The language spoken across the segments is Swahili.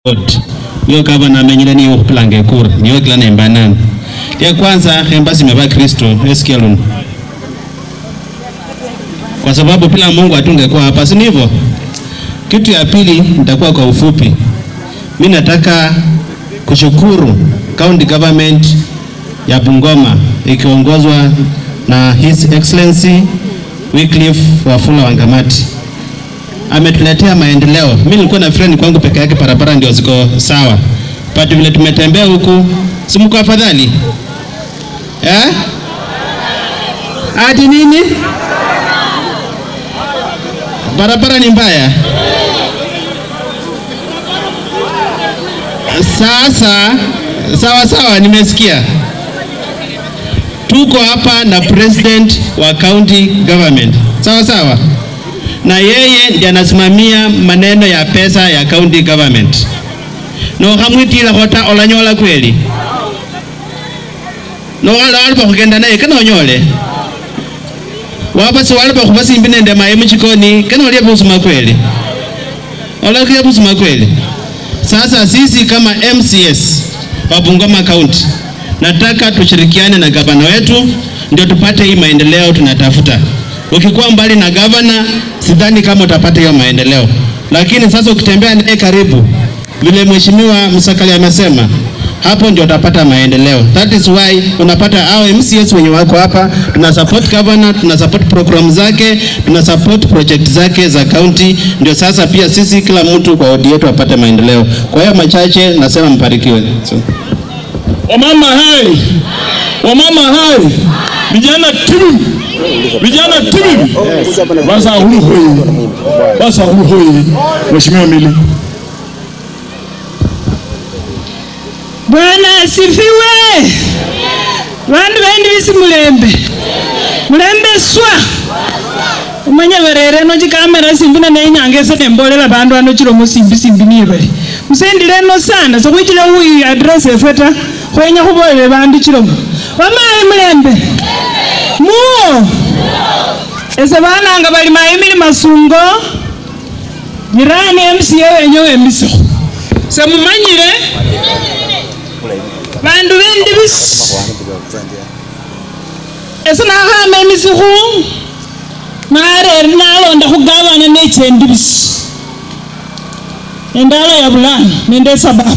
yo gavana amenyile niyo khupilanga ekura niyo kila nemba nani lya kwanza khembasime bakristo esikia luno kwa sababu bila Mungu hatungekuwa hapa, si ndivyo? Kitu ya pili nitakuwa kwa ufupi. Mi nataka kushukuru county government ya Bungoma ikiongozwa na His Excellency Wycliffe Wafula Wangamati ametuletea maendeleo. Mimi nilikuwa na friend kwangu peke yake, barabara ndio ziko sawa, but vile tumetembea huku, si mko afadhali eh? Ati nini? Barabara ni mbaya. Sasa sawa sawa, nimesikia. Tuko hapa na president wa county government, sawa sawa, na yeye ndiye anasimamia maneno ya pesa ya county government. no khamwitila khota olanyola kweli no wala walipa khugenda naye kana onyole waba si walipa khubasimbi nende mayi muchikoni kana olya busuma kweli olakia busuma kweli sasa sisi kama MCS wa Bungoma County nataka tushirikiane na gavana wetu ndio tupate hii maendeleo tunatafuta. Ukikuwa mbali na gavana, sidhani kama utapata hiyo maendeleo, lakini sasa ukitembea naye karibu, vile mheshimiwa Msakali amesema, hapo ndio utapata maendeleo. That is why unapata hao MCS wenye wako hapa, tuna support governor, tuna support program zake, tuna support project zake za county, ndio sasa pia sisi kila mtu kwa wodi yetu apate maendeleo. Kwa hiyo machache nasema mbarikiwe. So. Wamama hai, wamama hai, vijana timu, vijana timu, basa hulu hoi, basa hulu hoi. Mheshimiwa Mili. Bwana asifiwe. Bandu bendi bisi mulembe mulembe swa umanye berere no chikamera simbi na nenyanga ese nembolela bandu ano chilomo simbi simbi niye bali musendile eno sana sokhwichile hui address efwe ta khwenya khubolele bandu chilomo bamayi mulembe muwo ese bananga bali mayimili masungo jirani MCA wenye wemisikho semumanyile bandu bendi bisi ese nakhama emisikhu narere nalonda khugavana nechendi bisi endala ya bulano nende sababu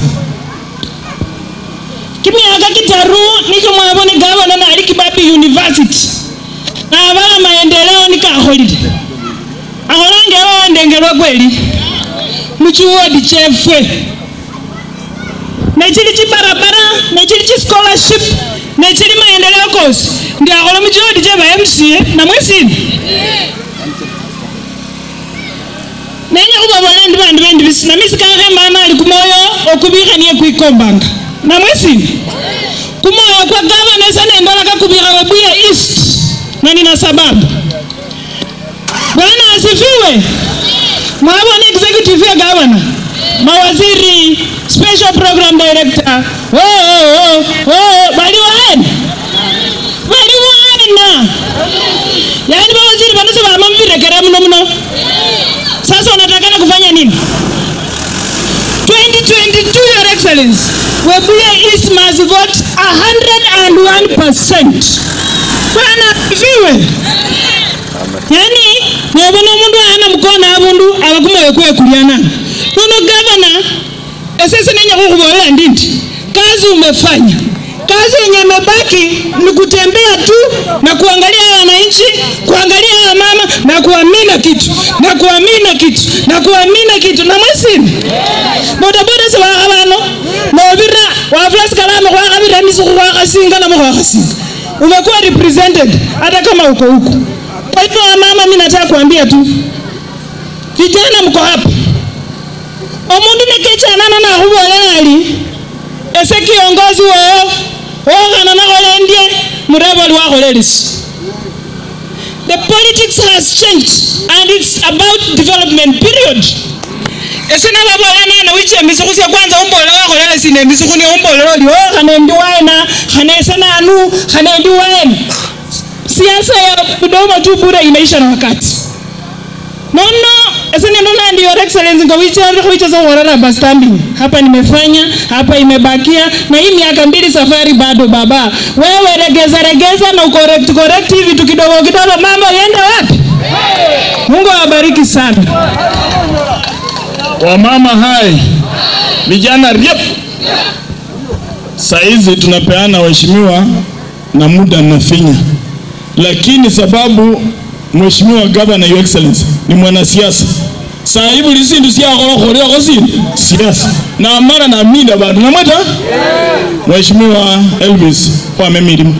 kimyaka kitaru nikyo mwabone gavana nali kibabi university nabala maendeleo nikakholile akholange wawandengelwa kweli muchiwodi chefwe nechili chibarabara nechili chischolarship nechili maendeleo kosi ndiakhola muchiwodi cheba mca namwesini nenya khubabola ndi bandu bendi bisi namisi kakhembana ali kumoyo okubikhanie kwikombanga namwesini kumoyo kwa gavana esa nembola kakubikha webuya east na nina sababu bwana asifiwe mwabona executive ya gavana mawaziri special program director oh, oh, oh, oh, bali waena bali waena yaani mawaziri bano sebama mubirekera muno muno sasa unatakana kufanya nini 2022 your excellency webuye east must vote 101% bwana asifiwe yani nobona omundu aana mukona abundu abakumoyo kwekulyana nono gavana esese nenya kukhubolela ndindi kazi umefanya kazi yenye imebaki ni kutembea tu na kuangalia wananchi kuangalia wamama na kuamina kitu na kuamina kitu na kuamina kitu na mwesini bodaboda sewakha bano nobira wafula sikalama khwakhabira emisukhu khwakhasinga namo khwakhasinga umekuwa represented hata kama uko huko kwa hivyo wamama mi nataka kuambia tu vijana mko hapa omundu nekechanana nakhubolela ali ese kiongozi wowo wokhana nakholendye mureba oli wakholelisi the politics has changed and it's about development period ese nababola nana wicha emisukhu sya kwanza umbolela wakholela sina emisukhu niye umbolela oli o khanendi waena khanese nanu khanendi waena siasa ya mdomo tu bure inaisha na wakati nono Ese neno na ndio your excellency ngo wicha wicha za warara bastambi. Hapa nimefanya, hapa imebakia na hii miaka mbili safari bado baba. Wewe regeza regeza na ucorrect correct hivi vitu kidogo kidogo mambo yende wapi? Mungu awabariki sana. Wamama hai, vijana riep. Saizi tunapeana waheshimiwa na muda nafinya, lakini sababu mheshimiwa gavana your excellency ni mwanasiasa saa hii buli sindu syakholakholiakho sindi siasa na mara naminda bandu namweta mheshimiwa Elvis khwama emilimo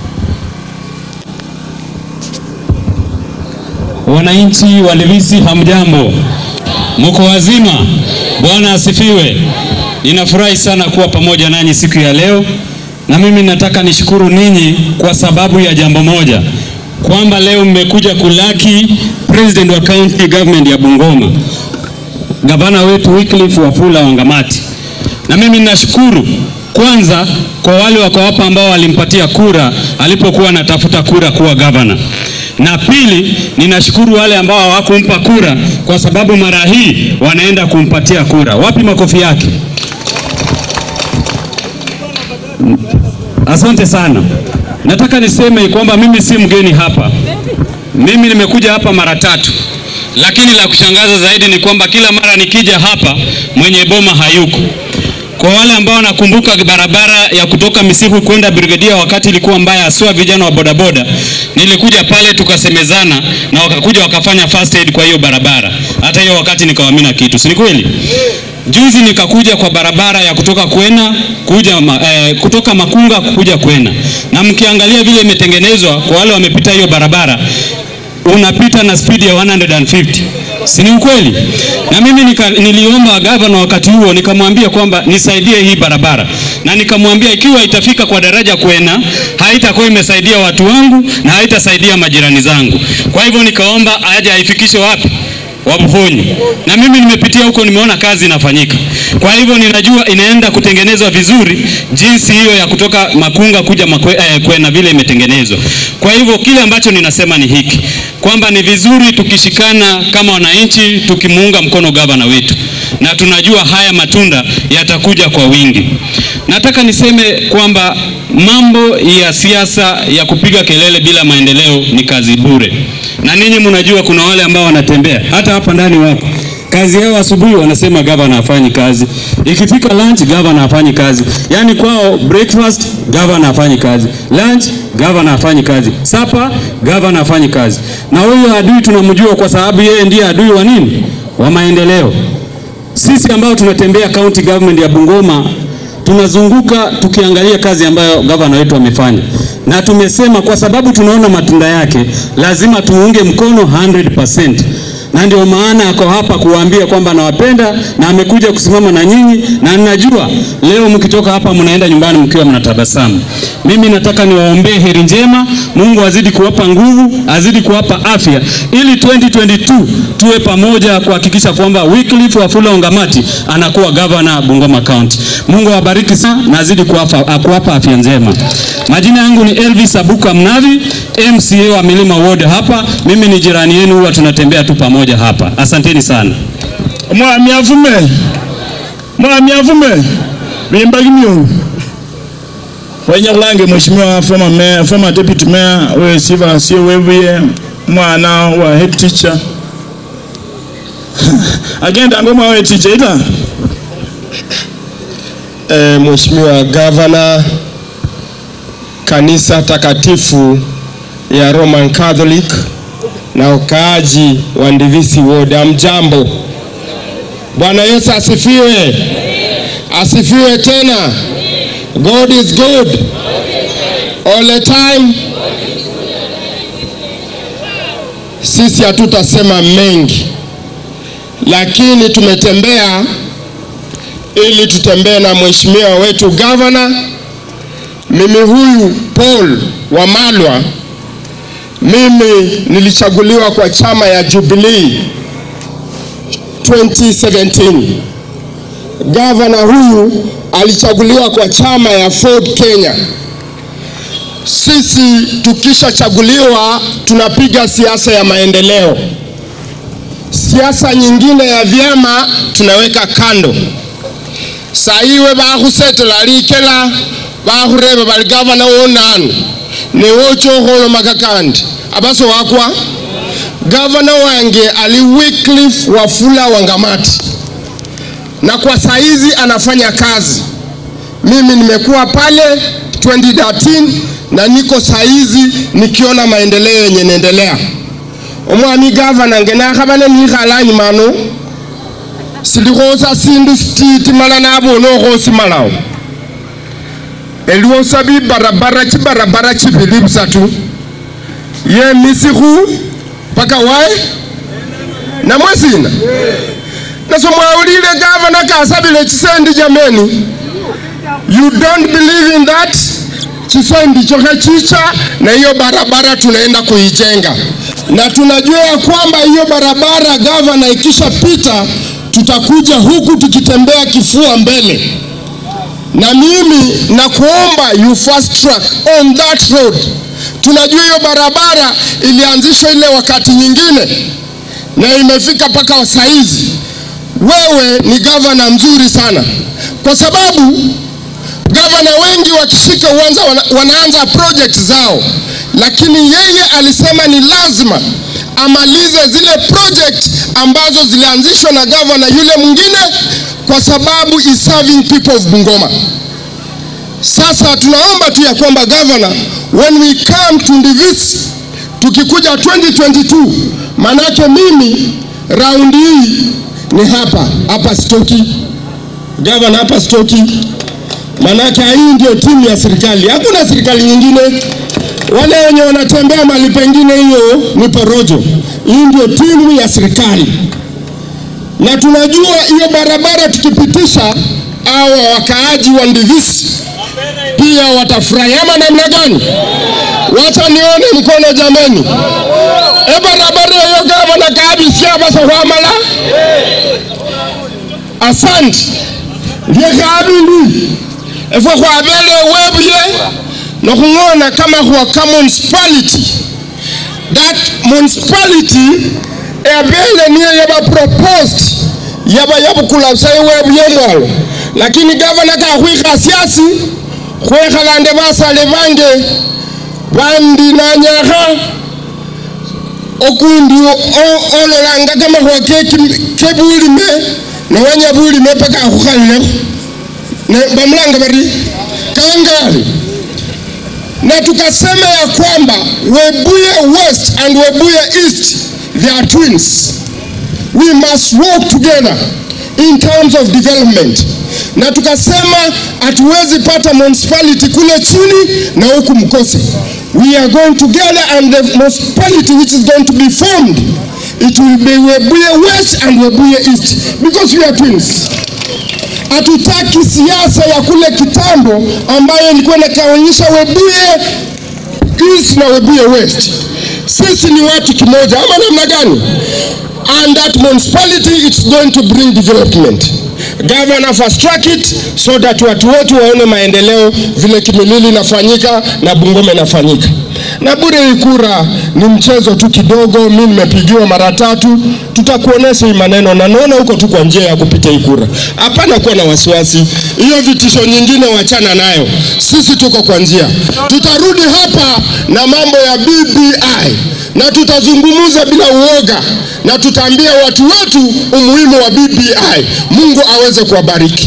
Wananchi wa Livisi hamjambo, muko wazima? Bwana asifiwe. Ninafurahi sana kuwa pamoja nanyi siku ya leo, na mimi nataka nishukuru ninyi kwa sababu ya jambo moja, kwamba leo mmekuja kulaki president wa county government ya Bungoma, gavana wetu Wycliffe Wafula Wangamati, na mimi ninashukuru kwanza kwa wale wako hapa ambao walimpatia kura alipokuwa anatafuta kura kuwa gavana na pili, ninashukuru wale ambao hawakumpa kura kwa sababu mara hii wanaenda kumpatia kura. Wapi makofi yake? Asante sana. Nataka niseme kwamba mimi si mgeni hapa. Mimi nimekuja hapa mara tatu, lakini la kushangaza zaidi ni kwamba kila mara nikija hapa mwenye boma hayuko. Kwa wale ambao wanakumbuka barabara ya kutoka Misihu kwenda Brigadia wakati ilikuwa mbaya, haswa vijana wa bodaboda, nilikuja pale tukasemezana na wakakuja wakafanya first aid kwa hiyo barabara. Hata hiyo wakati nikawamina kitu, si ni kweli? Juzi nikakuja kwa barabara ya kutoka Kwena kuja ma, eh, kutoka Makunga kuja Kwena, na mkiangalia vile imetengenezwa, kwa wale wamepita hiyo barabara unapita na spidi ya 150 si ni ukweli? Na mimi nika, niliomba gavana wakati huo nikamwambia kwamba nisaidie hii barabara, na nikamwambia ikiwa itafika kwa daraja Kwena haitakuwa imesaidia watu wangu na haitasaidia majirani zangu. Kwa hivyo nikaomba aje aifikishe wapi Wabuhonyi, na mimi nimepitia huko, nimeona kazi inafanyika. Kwa hivyo ninajua inaenda kutengenezwa vizuri, jinsi hiyo ya kutoka Makunga kuja makwe, eh, Kwena vile imetengenezwa. Kwa hivyo kile ambacho ninasema ni hiki kwamba ni vizuri tukishikana kama wananchi, tukimuunga mkono gavana wetu, na tunajua haya matunda yatakuja kwa wingi. Nataka niseme kwamba mambo ya siasa ya kupiga kelele bila maendeleo ni kazi bure, na ninyi mnajua kuna wale ambao wanatembea hata hapa ndani wako kazi yao asubuhi wanasema gavana hafanyi kazi, ikifika lunch gavana hafanyi kazi. Yani kwao breakfast gavana hafanyi kazi, lunch gavana hafanyi kazi, supper gavana hafanyi kazi. Na huyo adui tunamjua kwa sababu yeye ndiye adui wa nini? Wa maendeleo. Sisi ambao tunatembea county government ya Bungoma tunazunguka tukiangalia kazi ambayo gavana wetu amefanya, na tumesema kwa sababu tunaona matunda yake, lazima tuunge mkono 100% na ndio maana ako hapa kuwaambia kwamba anawapenda na amekuja kusimama na nyinyi, na ninajua leo mkitoka hapa mnaenda nyumbani mkiwa mnatabasamu. Mimi nataka niwaombee heri njema, Mungu azidi kuwapa nguvu, azidi kuwapa afya, ili 2022 tuwe pamoja kuhakikisha kwamba Wycliffe Wafula Wangamati anakuwa governor Bungoma County. Mungu awabariki sana na azidi kuwapa, kuwapa afya njema. Majina yangu ni Elvis Abuka Mnavi, MCA wa Milima Ward hapa. Mimi ni jirani yenu, huwa tunatembea tu pamoja hapa. Asanteni sana. mwami avume mwami avume bimba kimyungu wenya kulange mheshimiwa former mayor, former deputy mayor we Sivasio webuye mwana wa head teacher agenda ngo mwa head teacher ita E, Mheshimiwa Gavana, kanisa takatifu ya Roman Catholic na wakaaji wa Ndivisi Ward, amjambo. Bwana Yesu asifiwe, asifiwe tena. God is good all the time. Sisi hatutasema mengi, lakini tumetembea ili tutembee na mheshimiwa wetu gavana. Mimi huyu Paul Wamalwa, mimi nilichaguliwa kwa chama ya Jubilee 2017. Gavana huyu alichaguliwa kwa chama ya Ford Kenya. Sisi tukishachaguliwa tunapiga siasa ya maendeleo, siasa nyingine ya vyama tunaweka kando. Saiwe bakhusetela likela bakhureba bali gavana wonanu newochokholomaka kandi abaso wakwa gavana wange ali Wycliffe Wafula Wangamati, na kwa saizi anafanya kazi. Mimi nimekuwa pale 2013 na niko saizi nikiona maendeleo yenye naendelea. omwami gavana ngenakhabane nikhalani mano silikhosa sindu sititi mala nabona okhosimalawo eliwosa bibarabara chibarabara chibili busatu yemisikhu paka wae namwesina naso mwawulile gavana kasabile chisendi jameni you don't believe in that chisendi chokhe chicha na hiyo barabara tunaenda kuijenga na tunajua ya kwamba hiyo barabara gavana ikishapita tutakuja huku tukitembea kifua mbele na mimi nakuomba you fast track on that road. Tunajua hiyo barabara ilianzishwa ile wakati nyingine na imefika mpaka saizi. Wewe ni gavana mzuri sana, kwa sababu gavana wengi wakishika uanza wana, wanaanza project zao, lakini yeye alisema ni lazima amalize zile project ambazo zilianzishwa na gavana yule mwingine, kwa sababu is serving people of Bungoma. Sasa tunaomba tu ya kwamba governor, when we come to Ndivisi, tukikuja 2022, manake mimi raundi hii ni hapa hapa stoki, governor hapa stoki, manake hii ndio timu ya serikali, hakuna serikali nyingine. Wale wenye wanatembea mali pengine, hiyo ni porojo. Hii ndio timu ya serikali, na tunajua hiyo barabara tukipitisha, hawa wakaaji wa Ndivisi pia watafurahi ama namna gani? Wacha nione mkono jameni. E barabara hiyo gavana kabisia basa kwamala asante lye kabindi efwe khwabele webuye nokhung'ona kama khwa ka municipality that municipality ebele niyo yaba proposed yaba yabukula busa iwebuye mwalo lakini gavana kakhwikha siasi khwekhalande basale bange bandinanyakha okundi o- ololanga kamakhuwa ke- kebulime nowenya bulime paka akhukhalilekho Ne- bamulanga bari kangali na tukasema ya kwamba Webuye West and Webuye East they are twins we must work together in terms of development na tukasema hatuwezi pata municipality kule chini na huku mkose we are going together and the municipality which is going to be formed it will be Webuye West and Webuye East because we are twins hatutaki siasa ya kule kitambo ambayo ilikuwa inakaonyesha Webuye East na Webuye West. Sisi ni watu kimoja, ama namna gani? And that municipality it's going to bring development. Governor fast track it so that watu wetu waone maendeleo vile Kimilili inafanyika na Bungoma inafanyika. Na bure hii kura ni mchezo tu kidogo, mimi nimepigiwa mara tatu, tutakuonesha hii maneno na naona huko tu kwa njia ya kupita hii kura. Hapana kuwa na wasiwasi, hiyo vitisho nyingine wachana nayo, sisi tuko kwa njia. Tutarudi hapa na mambo ya BBI na tutazungumza bila uoga na tutaambia watu wetu umuhimu wa BBI. Mungu aweze kuwabariki.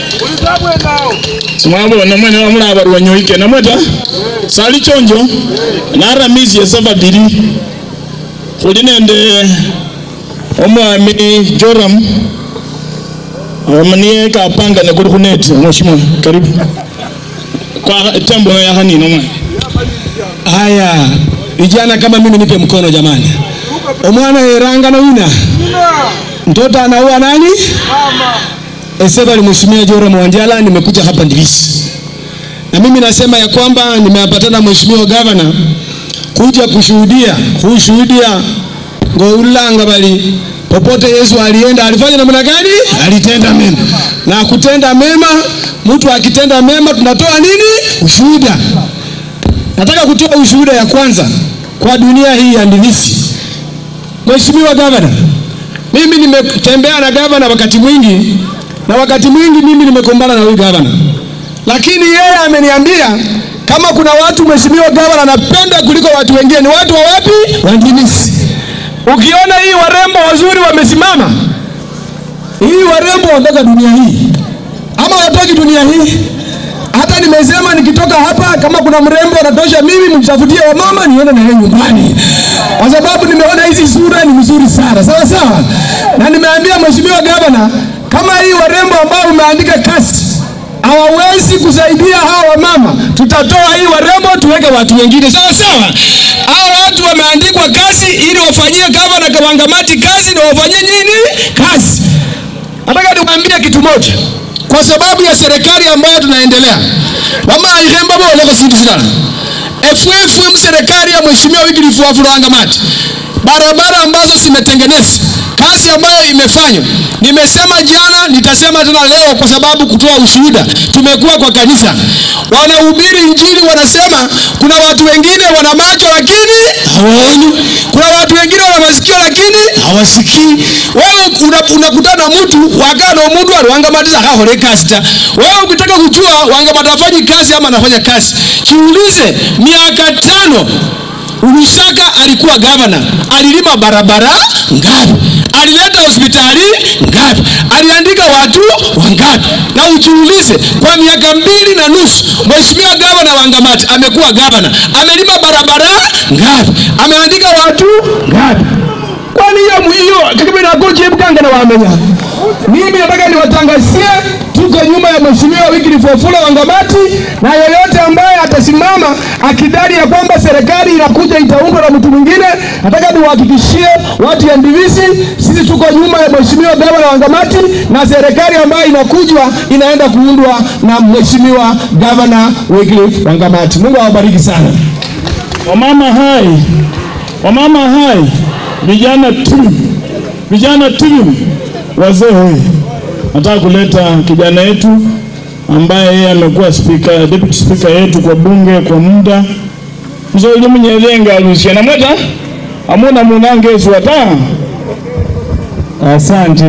simwabona mwene wamulaba lwanyoike namweta sali chonjo naramisi yesa babili khuli nende omwami joram omu niye kapanga nekuli khuneti mheshimiwa karibu kwa tembo yakhanina omwana Haya, vijana kama mimi nipe mkono jamani. Omwana yeranga na wina mtoto anaua nani? Esebali Mheshimiwa Joram Wanjala, nimekuja hapa Ndivisi na mimi nasema ya kwamba nimepatana na Mheshimiwa Gavana kuja kushuhudia kushuhudia ngoulanga bali popote Yesu alienda alifanya namna gani? Alitenda mema, na kutenda mema, mtu akitenda mema tunatoa nini? Ushuhuda. Nataka kutoa ushuhuda ya kwanza kwa dunia hii ya Ndivisi. Mheshimiwa Gavana, Mimi nimetembea na gavana wakati mwingi, na wakati mwingi mimi nimekumbana na huyu gavana, lakini yeye ameniambia kama kuna watu mheshimiwa gavana anapenda kuliko watu wengine ni watu wa wapi? Wa Ndimisi. Ukiona hii warembo wazuri wamesimama, hii warembo wanataka dunia hii ama wataki dunia hii? Hata nimesema nikitoka hapa, kama kuna mrembo anatosha mimi, mtafutie wamama niende na yeye nyumbani, kwa sababu nimeona hizi sura ni mzuri sana, sawa sawa. Na nimeambia mheshimiwa gavana, kama hii warembo ambao umeandika kasi hawawezi kusaidia hawa wamama, tutatoa hii warembo tuweke watu wengine, sawa sawa. Hawa watu wameandikwa kazi ili wafanyie gavana Kawangamati kazi na wafanyie nini kazi. Nataka niwaambie kitu moja, kwa sababu ya serikali ambayo tunaendelea wamaihemba boleko sindu silala efwefwe serikali ya mheshimiwa Wycliffe Wafula Wangamati, barabara ambazo zimetengenezwa, kazi ambayo imefanywa, nimesema jana, nitasema tena leo, kwa sababu kutoa ushuhuda. Tumekuwa kwa kanisa, wanahubiri injili, wanasema kuna watu wengine wana macho lakini hawaoni, kuna watu wengine wana masikio lakini hawasikii. Wewe unakutana una mtu wakano mtu aliwangamatiza kahole kazi ta. Wewe ukitaka kujua Wangamati afanyi kazi ama anafanya kazi, jiulize miaka tano Lusaka alikuwa gavana, alilima barabara ngapi? Alileta hospitali ngapi? Aliandika watu wangapi? Na ujiulize, kwa miaka mbili na nusu mheshimiwa gavana Wangamati amekuwa gavana, amelima barabara ngapi? Ameandika watu ngapi? Kwani hiyo hiyo kakibina koje bukanga na wamenya. Mimi nataka niwatangazie tuko nyuma ya mheshimiwa Wycliffe Wafula Wangamati, na yeyote ambaye atasimama akidai ya kwamba serikali inakuja itaundwa na mtu mwingine, nataka niwahakikishie watu ya Ndivisi, sisi tuko nyuma ya mheshimiwa gavana Wangamati, na serikali ambayo inakujwa inaenda kuundwa na mheshimiwa gavana Wycliffe Wangamati. Mungu awabariki sana. Wamama hai, wamama hai, vijana tu, vijana tu, wazee hoi. Nataka kuleta kijana yetu ambaye yeye amekuwa speaker, deputy speaker yetu kwa bunge kwa muda mzoli munyelenga alusia namweta amuna munange swata asante